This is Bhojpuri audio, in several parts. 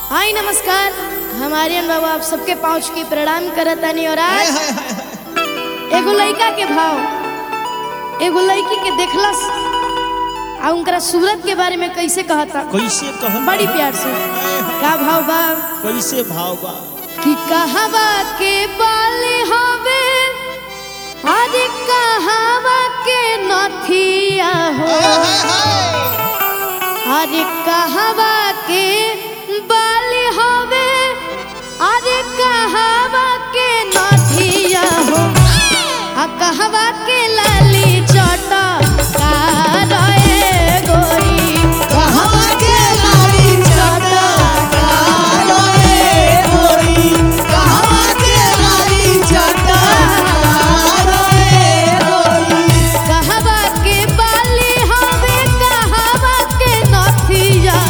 हाय नमस्कार हमारे बाबू आप सबके पहुँच के प्रणाम करतानी और आज एगो लड़का के भाव एगो लड़की के देखलस आ उनकरा सूरत के बारे में कैसे कहता कैसे कहल बड़ी प्यार से का भाव बा कैसे भाव बा कि कहवा के बाले हवे अरे कहवा के नथिया हो अरे कहवा के बाले हवे अरे कहवा के नथिया हो आ कहवा के लाली चटा का रे गोरी कहवा के लाली चटा कहवा के बाली हवे कहवा के नथिया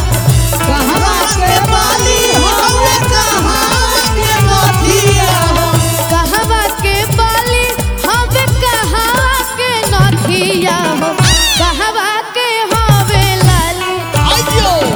कहवा के बाली हवे कहवा के नथिया हो कहवा के हवे लाली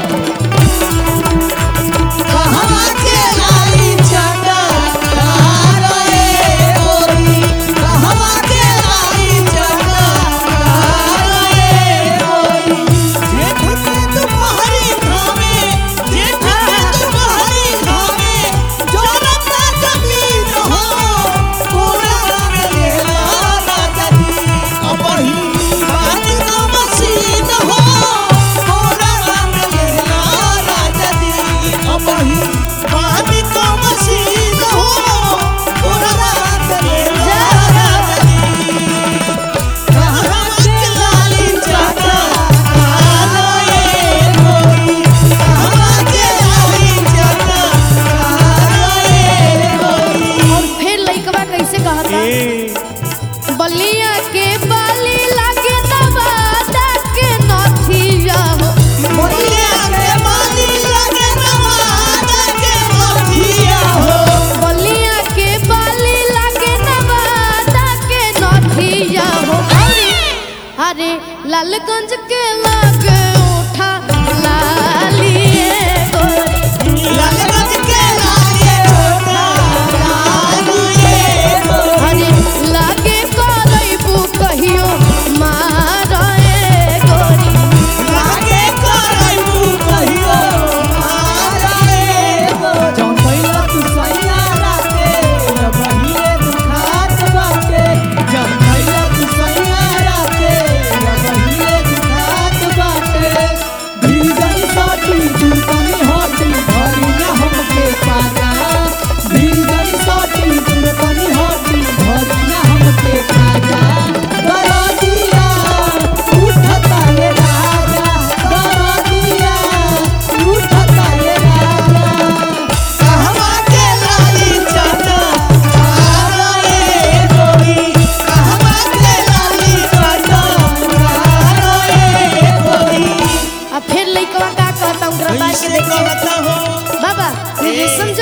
और फिर लइकवा कैसे कहता बलिया के बाली लागे नवादा के नथिया हो बलिया के बाली लागे नवादा के नथिया हो अरे अरे लालगंज के लागे उठा लालिए गोरी अरे लागे करैबू कहियो मारे गोरी अब फिर लइकवा का कहता उनकरा बात के कैसे देखिए कहता हो बाबा ये समझ